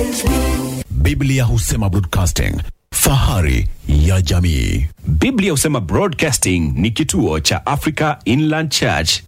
Biblia husema broadcasting, fahari ya jamii. Biblia husema Broadcasting ni kituo cha Africa Inland Church.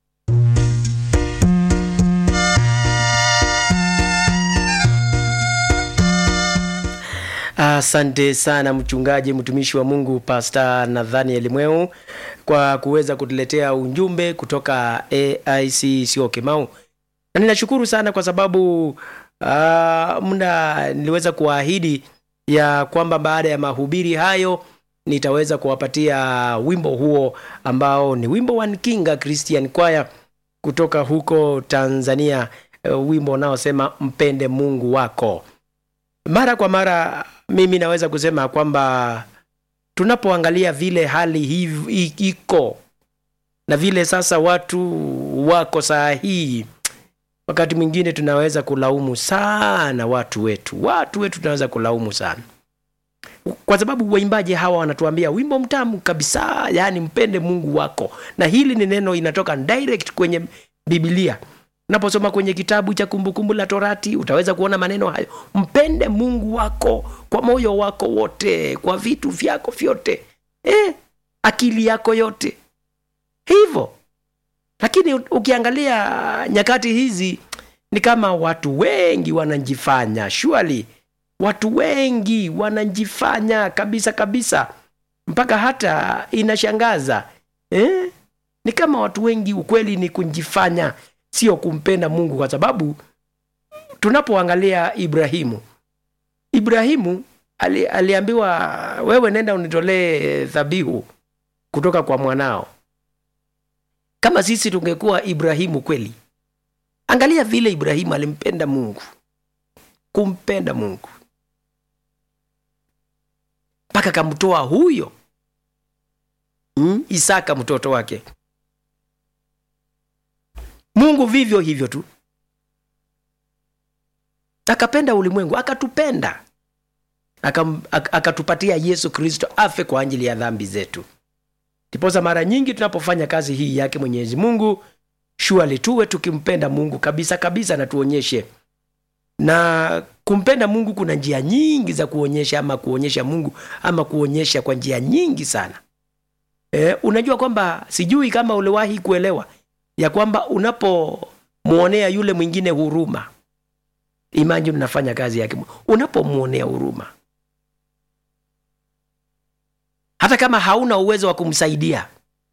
Asante sana mchungaji mtumishi wa Mungu Pastor Nathaniel Mweu kwa kuweza kutuletea ujumbe kutoka AIC sio Kimau, na ninashukuru sana kwa sababu uh, muda niliweza kuahidi ya kwamba baada ya mahubiri hayo nitaweza kuwapatia wimbo huo ambao ni wimbo wa Nkinga Christian Choir kutoka huko Tanzania, uh, wimbo unaosema mpende Mungu wako. Mara kwa mara mimi naweza kusema kwamba tunapoangalia vile hali hiv- i- iko na vile sasa watu wako saa hii, wakati mwingine tunaweza kulaumu sana watu wetu, watu wetu tunaweza kulaumu sana kwa sababu waimbaji hawa wanatuambia wimbo mtamu kabisa, yaani mpende Mungu wako, na hili ni neno inatoka direct kwenye Biblia. Unaposoma kwenye kitabu cha Kumbukumbu la Torati utaweza kuona maneno hayo, mpende Mungu wako kwa moyo wako wote, kwa vitu vyako vyote, eh, akili yako yote, hivyo. Lakini u- ukiangalia nyakati hizi ni kama watu wengi wanajifanya surely watu wengi wanajifanya kabisa kabisa mpaka hata inashangaza eh? ni kama watu wengi ukweli ni kujifanya sio kumpenda mungu kwa sababu tunapoangalia ibrahimu ibrahimu ali, aliambiwa wewe nenda unitolee dhabihu kutoka kwa mwanao kama sisi tungekuwa ibrahimu kweli angalia vile ibrahimu alimpenda mungu kumpenda mungu mpaka akamtoa huyo mm, isaka mtoto wake mungu vivyo hivyo tu akapenda ulimwengu akatupenda Akam- ak- akatupatia yesu kristo afe kwa ajili ya dhambi zetu ndiposa mara nyingi tunapofanya kazi hii yake mwenyezi mungu shuali tuwe tukimpenda mungu kabisa kabisa na tuonyeshe na kumpenda mungu kuna njia nyingi za kuonyesha ama kuonyesha mungu ama kuonyesha kwa njia nyingi sana e, unajua kwamba sijui kama uliwahi kuelewa ya kwamba unapomwonea yule mwingine huruma imagine unafanya kazi yake unapomwonea huruma hata kama hauna uwezo wa kumsaidia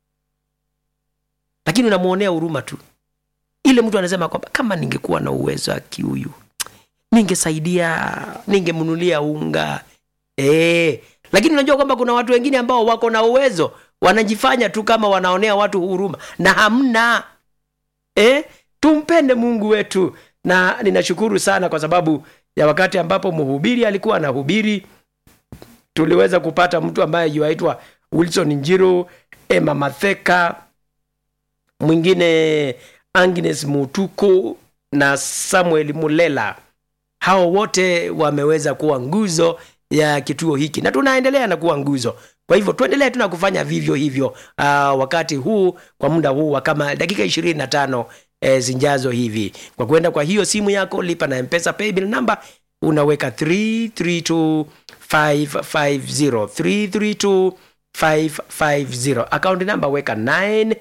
lakini unamwonea huruma tu ile mtu anasema kwamba kama ningekuwa na uwezo aki huyu ningesaidia ningemnunulia unga e, lakini unajua kwamba kuna watu wengine ambao wako na uwezo wanajifanya tu kama wanaonea watu huruma na hamna e, tumpende mungu wetu na ninashukuru sana kwa sababu ya wakati ambapo mhubiri alikuwa anahubiri tuliweza kupata mtu ambaye yuaitwa wilson njiru ema matheka mwingine agnes mutuku na samuel mulela hao wote wameweza kuwa nguzo ya kituo hiki na tunaendelea na kuwa nguzo kwa hivyo tuendelee tuna kufanya vivyo hivyo uh, wakati huu kwa muda huu wa kama dakika ishirini na tano e, zinjazo hivi kwa kwenda kwa hiyo simu yako lipa na mpesa paybill number unaweka 332550 332550 akaunti namba weka 9